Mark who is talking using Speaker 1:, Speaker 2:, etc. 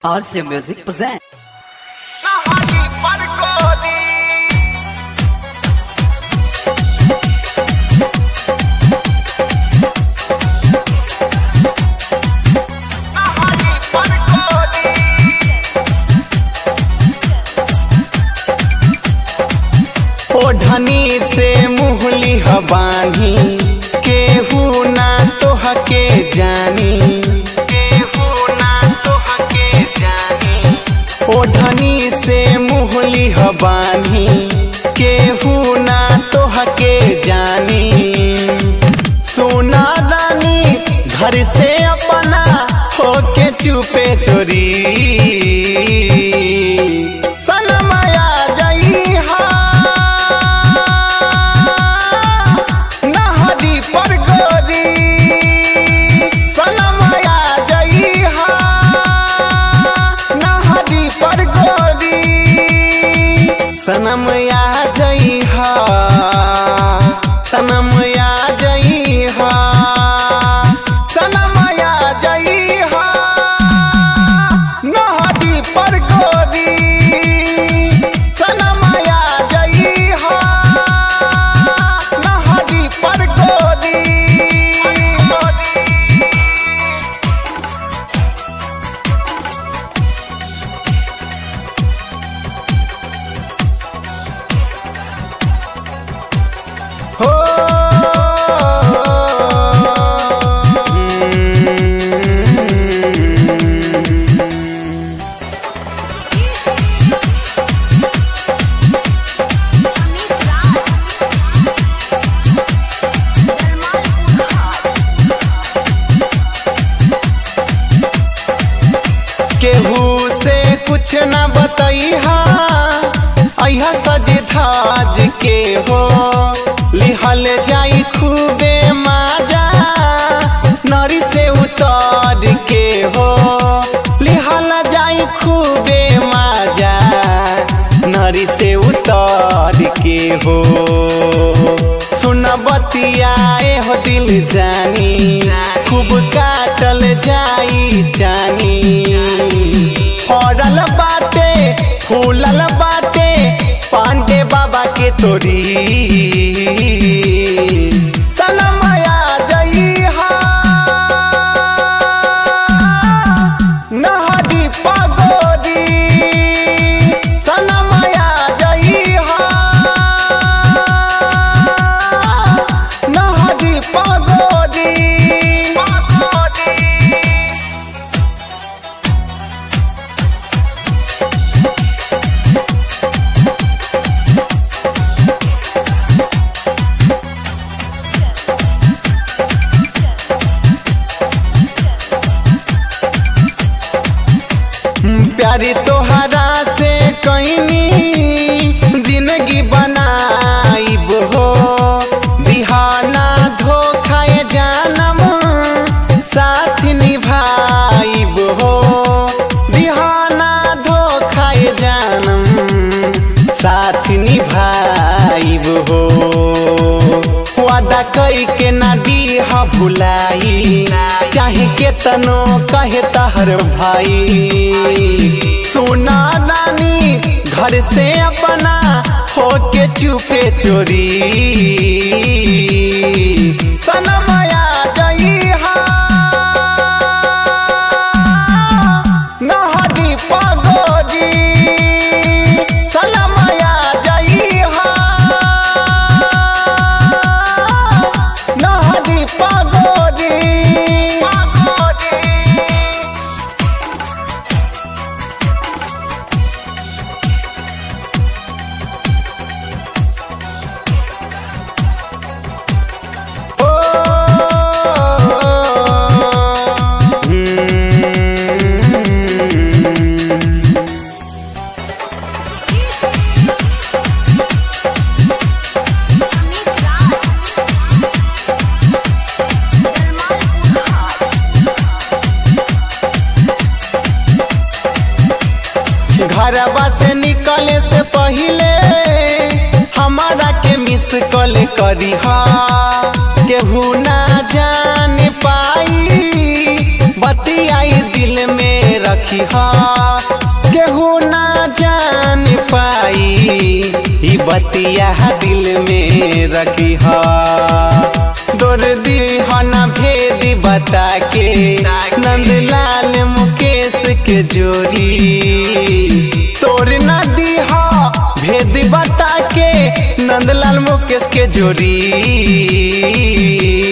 Speaker 1: RC Music present.
Speaker 2: Nahani Parkoni Nahani Parkoni
Speaker 3: ओढ़नी से मुहली हबानी केहू ना तोहके जानी केहू ना तोहके जानी ओढ़नी से मुहली हबानी केहू ना तोहके जानी सोना रानी घर से अपना होके चुपे चोरी सनमया जई हा नहरी पर गोरी सनमया जई हा नहरी पर गोरी सनमया जई हा सनमया जई हा सनमया जई हा नहरी पर गोरी सनमया जई हा नहरी पर गोरी हो केहू से कुछ न बतैहा अहा सज धाज के हो लिहल जाई खूबे माजा नरी से उतर के हो लिहल जाई खूबे माजा नरी से उतर के हो सुन बतियाए हो दिल जानी खूब काटल जाई जानी फरल बाटे फूलल बाटे पांडे बाबा के तोरी सनमया जई हा नहरी पगोरी सनमया जई हा नहरी पगोरी पगोरी प्यारी तोहरा से कईनी जिंदगी बनाइब हो बिहाना धोखाए जानम साथ निभाइब हो बिहाना धोखाए जानम साथ निभाइब हो वादा कई के ना दीहा भुलाई चाहे के तनो कहे तहर भाई सुना नानी घर से अपना होके चुपे चोरी सनमया गई हा नहरी पगोरी सनमया गई हा नहरी पगोरी पगोरी घरवा से निकले से पहले हमारा के मिस कॉल करी हा केहू ना जान पाई बतियाई दिल में रखी हा केहू ना जान पाई ई बतिया दिल में रखी हा दर्दी हना भेद बता के नंदलाल मुकेश के जोड़ी तोड़ ना दी हा भेद बता के नंदलाल मुकेश के जोड़ी